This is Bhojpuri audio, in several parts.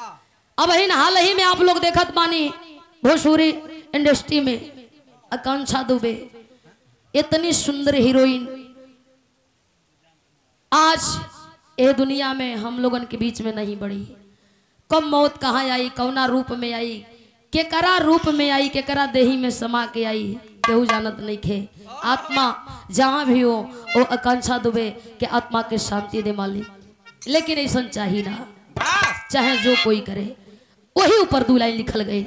अब ही हाल ही में आप लोग देखत बानी भोजपुरी इंडस्ट्री में आकांक्षा दुबे इतनी सुंदर हीरोइन आज ये दुनिया में हम लोगन के बीच में नहीं बढ़ी कब मौत कहाँ आई कौना रूप में आई केकरा रूप में आई केकरा देही में समा के आई केहू जानत नहीं खे आत्मा जहाँ भी हो वो आकांक्षा दुबे के आत्मा के शांति दे मालिक लेकिन ऐसा चाहिए ना चाहे जो कोई करे वही ऊपर दू लाइन लिखल गई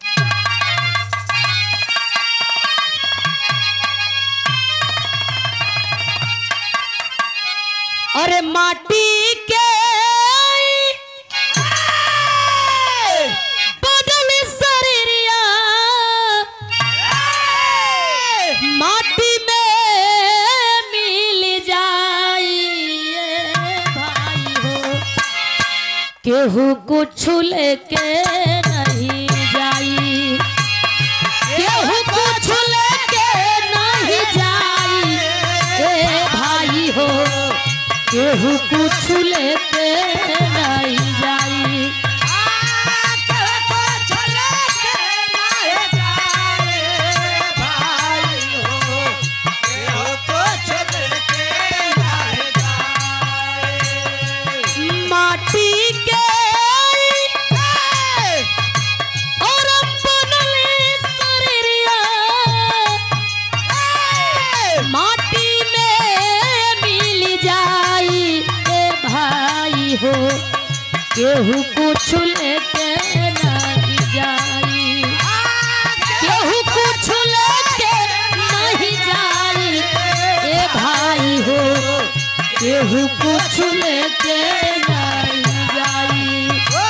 अरे माटी के बदल शरीरिया माटी में मिल जाइए भाई हो केहू कुछ लेके नहीं जाई केहू कुछ लेके नहीं जाई ए भाई हो केहू कुछ लेके नहीं जाई माटी के और बनले शरीरिया माटी में मिल जाई ए भाई हो केहू कुछ लेके नहीं जाई केहू कुछ लेके नहीं जाई ए भाई हो केहू कुछ लेके नहीं जाई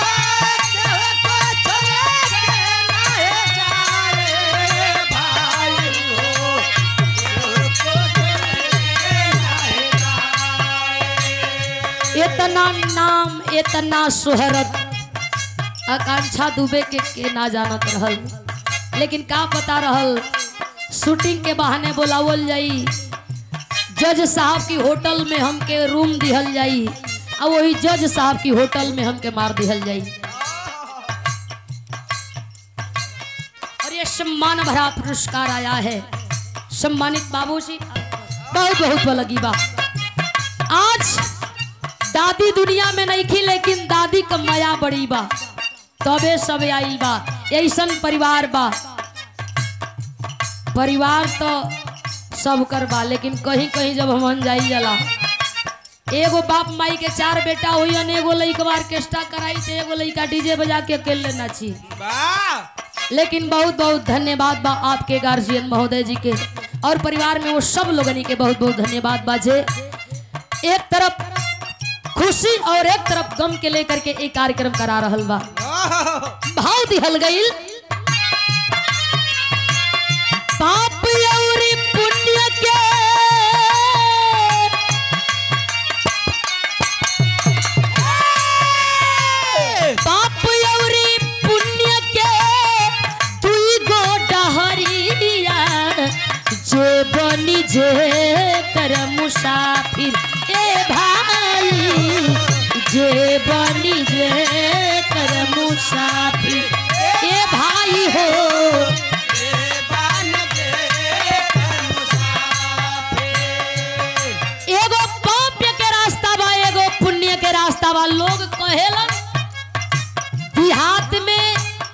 इतना नाम इतना शोहरत आकांक्षा दुबे के के ना जानत रहल लेकिन का पता रहल शूटिंग के बहाने बोलावल जाई जज साहब की होटल में हमके रूम दिहल जाई और वही जज साहब की होटल में हमके मार दिहल जाई और ये सम्मान भरा पुरस्कार आया है सम्मानित बाबूजी बहुत बहुत लगी बा आज दादी दुनिया में नहीं थी लेकिन दादी का माया बड़ी बा तबे सब आई बा ऐसन परिवार बा परिवार तो सब कर बा लेकिन कहीं कहीं जब हम जाई जाला एगो बाप माई के चार बेटा हुई एगो लइकवा ऑर्केस्ट्रा कराई थे एगो लइका डीजे बजा के अकेले नाची लेकिन बहुत बहुत धन्यवाद बा आपके गार्जियन महोदय जी के और परिवार में वो सब लोगनी के बहुत बहुत धन्यवाद बाजे एक तरफ खुशी और एक तरफ गम के लेकर के एक कार्यक्रम करा रहल बा भाव दिहल गईल पाप अउरी पुण्य के पाप अउरी पुण्य के दुई गो डहरिया जे बनी जे कर मुसाफिर ए भाई जे बनी जे कर मुसाफिर ए भाई हो एगो पाप्य के रास्ता बा एगो पुण्य के रास्ता बा लोग कहेलन देहात में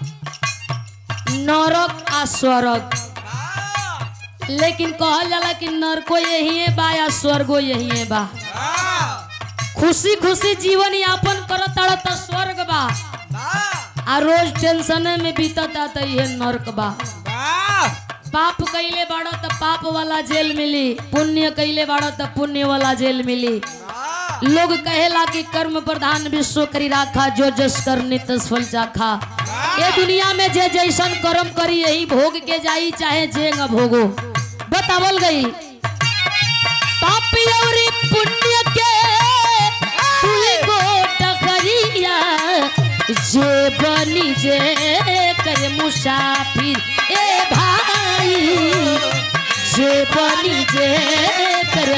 नरक आ स्वर्ग लेकिन कहल जाला कि नरको यही बा या स्वर्गो यही बा खुशी खुशी जीवन यापन करत तो स्वर्ग बा आ रोज टेंशन में बीतता तो ये नरक बा पाप कैले बाड़ो तो पाप वाला जेल मिली पुण्य कैले बाड़ो तो पुण्य वाला जेल मिली लोग कहेला कि कर्म प्रधान विश्व करी राखा जो जस कर नितस फल चाखा ये दुनिया में जे जैसन कर्म करी यही भोग के जाई चाहे जे न भोगो बतावल गई पापी और पुण्य के दुई गो डगरिया जे बनी जे कर मुसाफिर ए भाई जे बनी जे कर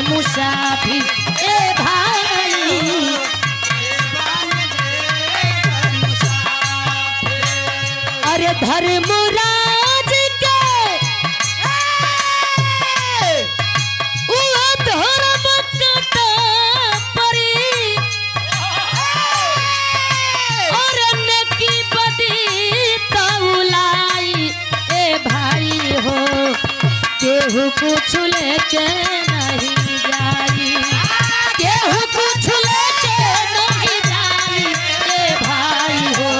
मुसाफिर ए भाई अरे धर्मराज के वो धर्म कटा परी और नेकी बदी तौलाई ए भाई हो केहू कुछ लेके नहीं जाई केहू कुछ लेके नहीं जाई ए भाई हो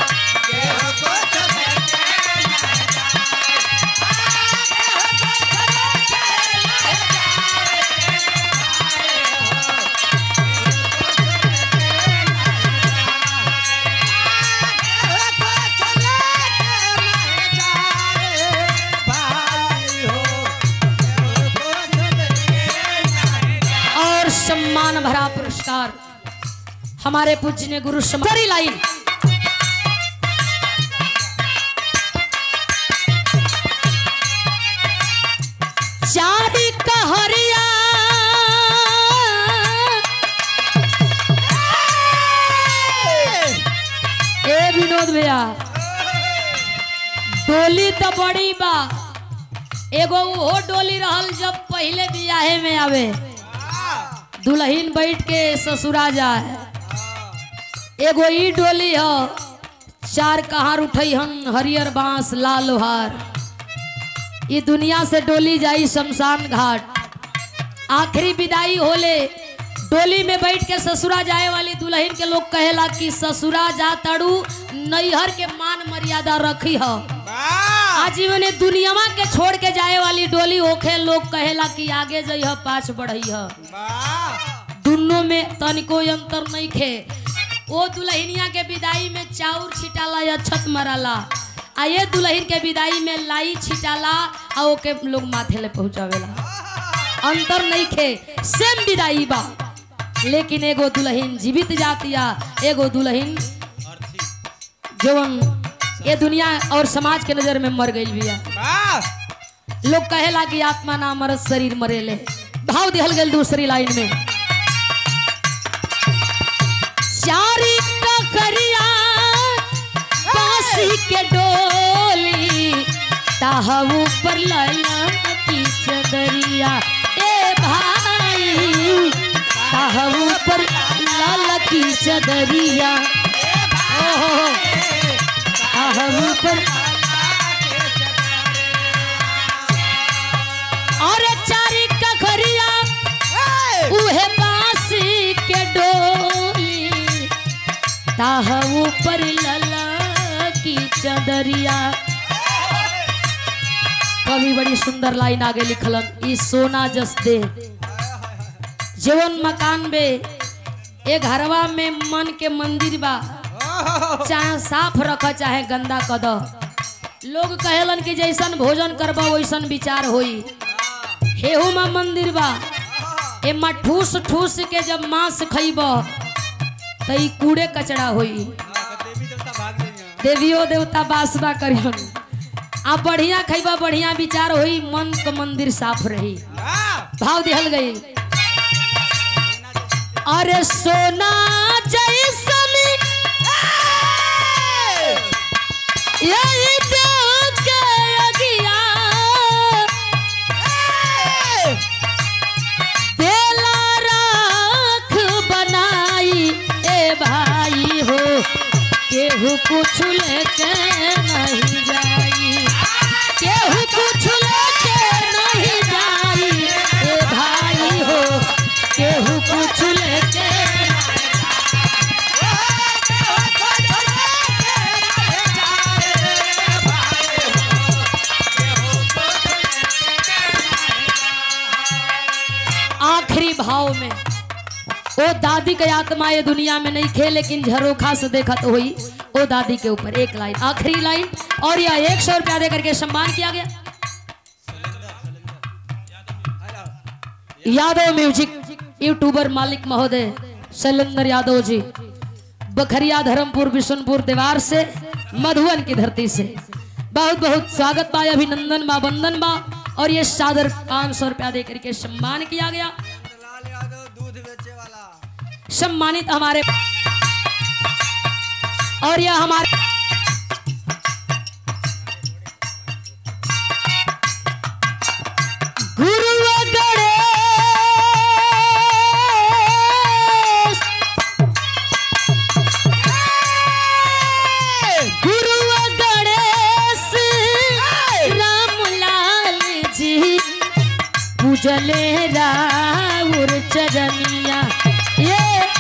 और सम्मान भरा पुरस्कार हमारे पूजनीय गुरु समारी लाइन चारी कहरिया ए विनोद भैया डोली तो बड़ी बा एगो वो डोली रहल जब पहले बियाहे में आवे दुल्हन बैठ के ससुरा जाए एगो ई डोली ह चार कहार उठई हन हरियर बांस लाल लोहार ये दुनिया से डोली जाई शमशान घाट आखिरी विदाई होले डोली में बैठ के ससुरा जाए वाली दुल्हन के लोग कहेला कि ससुरा जा तड़ू नैहर के मान मर्यादा रखी ह आजीवन दुनियावा के छोड़ के जाए वाली डोली होखे लोग कहेला कि आगे जइह पाछ बढ़ई ह दुनों में तनिको अंतर नहीं खे ओ दुल्हनिया के विदाई में चाउर छिटाला या छत मराला आ ये दुल्हन के विदाई में लाई छिटाला आ ओके लोग माथे ले पहुंचावेला अंतर नहीं खे सेम विदाई बा लेकिन एगो दुल्हन जीवित जातिया एगो दुल्हन जवन ये दुनिया और समाज के नजर में मर गई बिया लोग कहेला कि आत्मा ना मरत शरीर मरेले भाव दिहल गल दूसरी लाइन में चारी ककरिया बांसी के डोली ताहा ऊपर ललन की चदरिया ए भाई ताहा ऊपर लाल की चदरिया ओहो ताहा ऊपर और चारी ककरिया उहे बांसी के डोली ताह ऊपर लला की चदरिया कवि बड़ी सुंदर लाइन आगे लिखलन ई सोना जस दे जीवन मकान बे ए घरवा में मन के मंदिर बा चाहे साफ रख चाहे गंदा कद लोग कहेलन कि जैसन भोजन करबा वैसन विचार होई हेहू में मंदिर बा एमा ठूस ठूस के जब मांस खइब त ई कूड़े कचड़ा होई देवियो देवता बासबा करियन आ बढ़िया खइबा बढ़िया विचार होई मन क मंदिर साफ रही भाव दिहल गई अरे सोना जैसन यही देव के अगिया देला राख बनाई ए भाई हो केहू कुछ लेके नहीं जाई केहू कुछ लेके नहीं जाई ए भाई हो केहू कुछ लेके आखिरी भाव में ओ दादी के आत्मा ये दुनिया में नहीं खे लेकिन झरोखा से देखा तो हुई ओ दादी के ऊपर एक लाइन आखिरी लाइन और यह एक सौ रुपया देकर के सम्मान किया गया यादव म्यूजिक यूट्यूबर मालिक महोदय शैलेंद्र यादव जी बखरिया धर्मपुर बिशनपुर देवार से मधुबन की धरती से बहुत बहुत स्वागत बा अभिनंदन बा वंदन बा और ये सादर पाँच सौ रुपया देकर के सम्मान किया गया लाल यादव दूध बेचे वाला सम्मानित हमारे और यह हमारे चले राउर चरनिया ये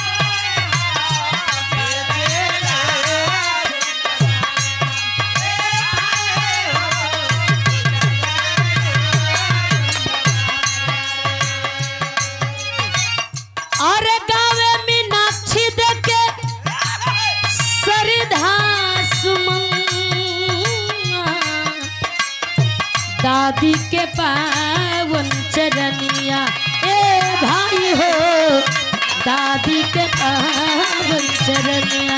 और गावे मीनाक्षी देखे सरिधा सुमन दादी के पावन चरनिया ए भाई हो दादी के पावन चरनिया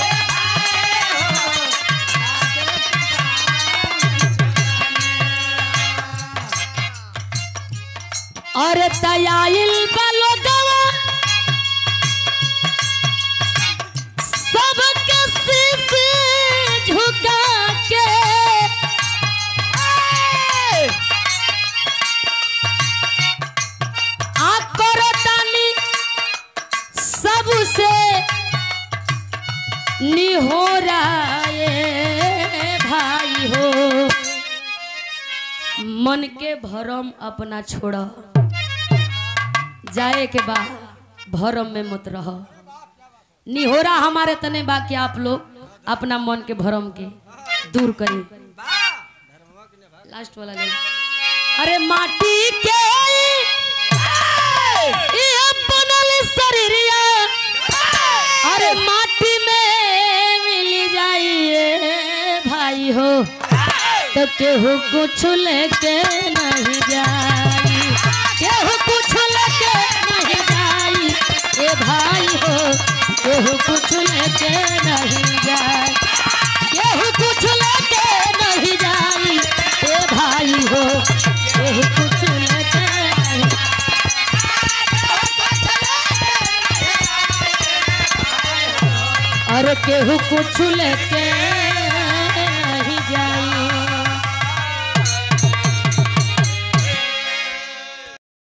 और तयाइल बलो गवा सबके शीश झुका के आ करतानी सबसे निहोरा ए भाई हो मन के भरम अपना छोड़ जाए के बा भरम में मत रह निहोरा हमारे तने बाकी आप लोग अपना मन के भरम के दूर करें लास्ट वाला ले अरे माटी के ये बनल शरीरिया अरे माटी में मिल जाइए भाई हो तो केहू कुछ लेके नहीं जाई केहू कुछ लेके नहीं जाई ए भाई हो केहू कुछ लेके नहीं जाई केहू कुछ लेके नहीं जाई ए भाई हो केहू कुछ लेके नहीं अरे केहू कुछ लेके